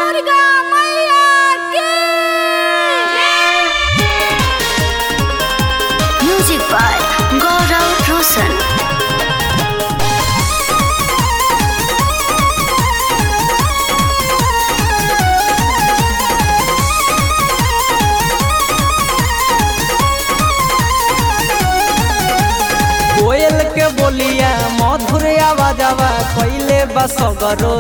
दुर्गा मैया की Music by Gaurav Roshan. कोयल के बोलिया मधुर आवाजवा कैले बसगरो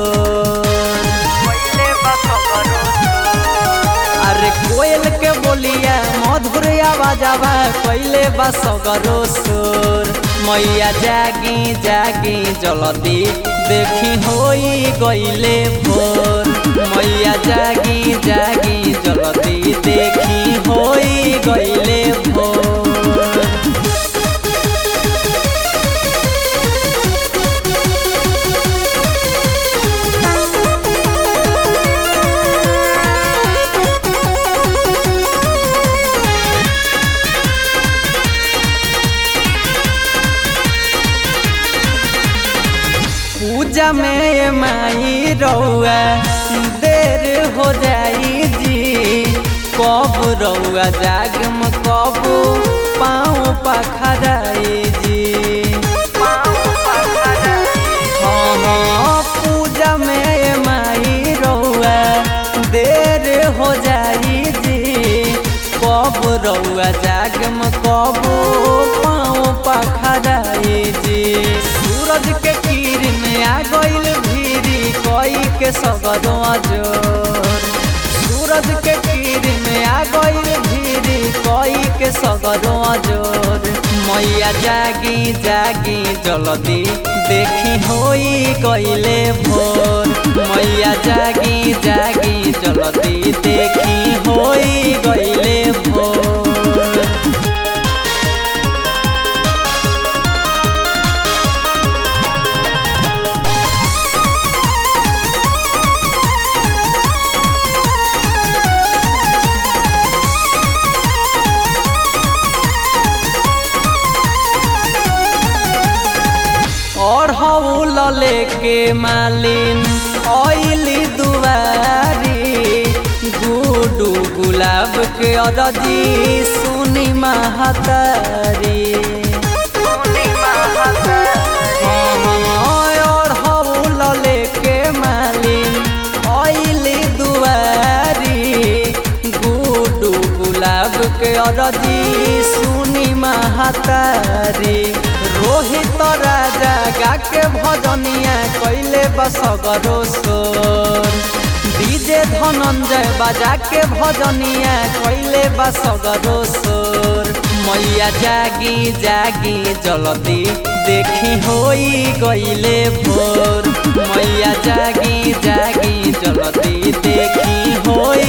अरे कोयल के बोलिया मधुर आवाजवा कैले बसगरो सुर मैया जागी जागी जल्दी देखी होई गईले भोर मैया जागी जागी जल्दी देखी होई गईले भोर पूजा में माई रउआ देर हो जाई जी कब रउआ जागम कब पाँव पखराई जी हाँ हाँ पूजा में माई रउआ देर हो जाई जी कब रउआ जागम कब पाँव पखराई जी सूरज के किरण आ गइल भीरी कई के सगरवा जोर सूरज के किरण आ गइल भीरी कई के सगरवा जोर मैया जागी जागी जल्दी देखी होई गइले भोर मैया जागी जागी जल्दी देखी होई गइले भोर और हौल लेके मालिन ऑयली दुआरी गुडू गुलाब के अरजी सुनी महतारी हाँ, हाँ, और हौल लेके मालिन ऑयली दुआरी गुडू गुलाब के अरजी सुनी महतारी रोहित राजा गा के भजनिया कैले बसगरो सोर डीजे धनंजय बाजा के भजनिया कैले बसगरो सोर मैया जागी जागी जल्दी देखी होई गईले भोर मैया जागी जागी जल्दी देखी होई